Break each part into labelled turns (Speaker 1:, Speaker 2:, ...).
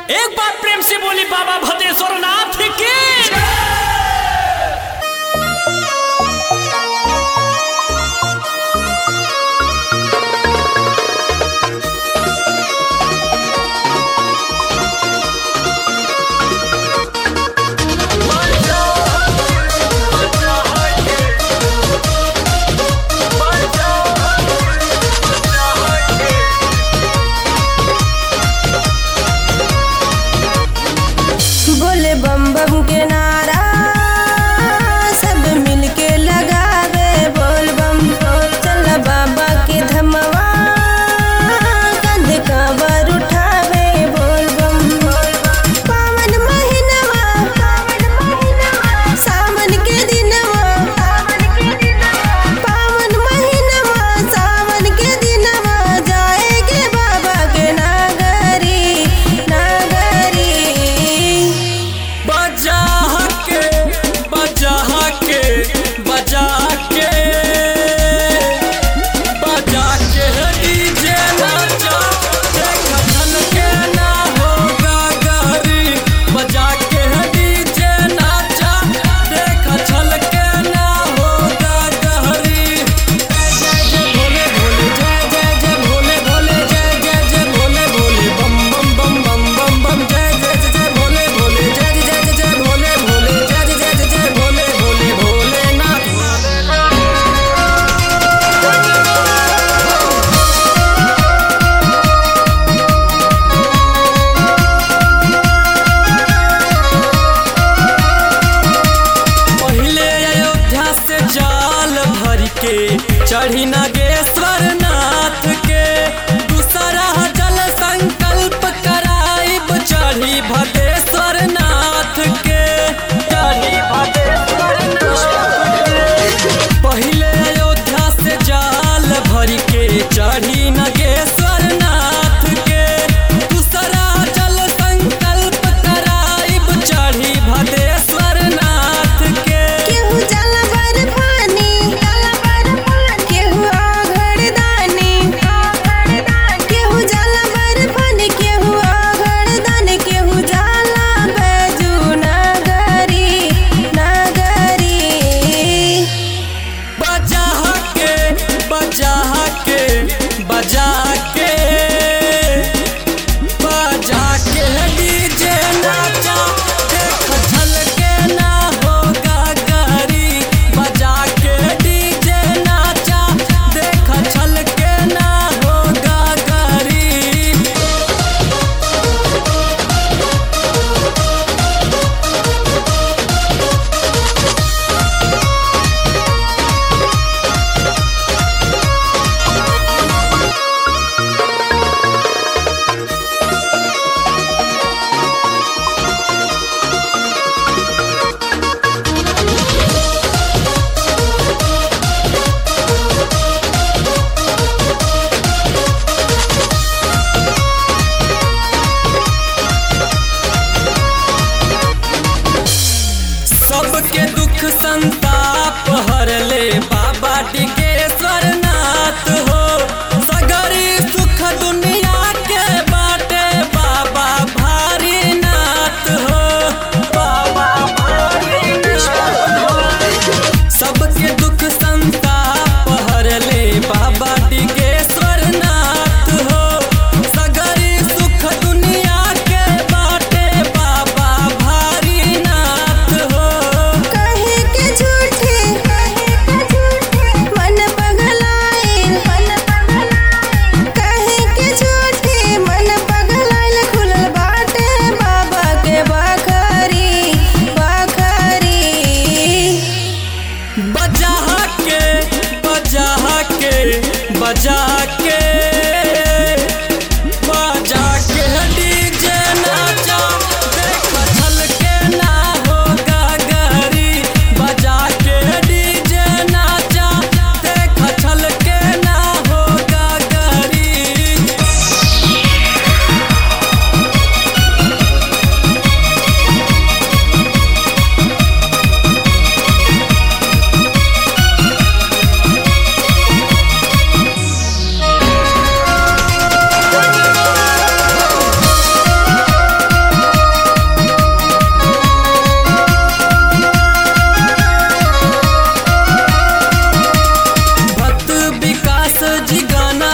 Speaker 1: एक बार प्रेम से बोली बाबा भदेश्वर नाथ की
Speaker 2: बोले बम बम के नारा सब मिलके लगावे बोल बम चल बाबा के धमवा कंध काबर उठावे बोल बम पावन महीनवा सावन के दिनवा पावन महीनवा सावन के दिनवा जाएगे बाबा के नागरी नागरी
Speaker 1: बजा के बजा के बजा के बजा के डीजे नाचा देख धन के ना होगा गहरी बजा के डीजे नाचा देख छल के ना होगा गहरी जय जय भोले भोले जय जय जय भोले भोले जय जय जय भोले भोले बम बम बम बम बम बम जय जय जय जय भोले भोले जय जय जय जय भोले भोले जय जय जय जय जय भोले भोले भोलेनाथ पहिले अयोध्या से जाल भर के चढ़ी नागेश्वर नाथ के दूसरा जल संकल्प कराइब चढ़ी भदेश्वर नाथ के चढ़ी भदेश्वर नाथ के पहिले अयोध्या से जाल भर के चढ़ी नागेश्वर नाथ के दूसरा जल संकल्प कराइब चढ़ी भदेश्वर नाथ के
Speaker 2: केहू जल बर पानी केहू आघड़ दानी केहू जल बर पानी केहू आघड़ दानी केहू जाला बैजू नागरी नागरी
Speaker 1: बजा के बजा के बजा के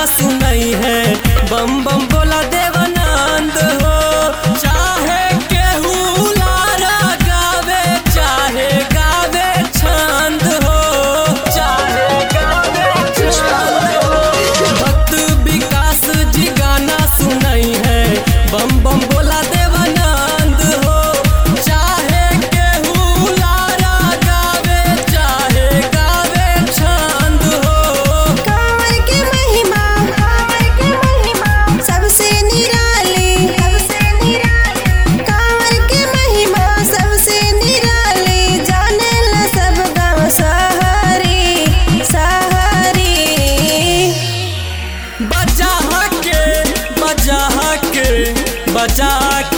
Speaker 1: सुनई है बम बम बोला देवानंद हो चाहे केहू लारा गावे चाहे गावे छंद हो चाहे गावे छंद हो भक्त विकास जी गाना सुनई है बम बम बोला देवानंद हो चाहे केहू लारा गावे चाहे गावे छंद हो
Speaker 2: कांवर के महिमा कांवर के महिमा सबसे निराली सबसे निराली कांवर के महिमा सबसे निराली जाने ला सब गाँव सहरी सहरी
Speaker 1: बजा के बजा के बजा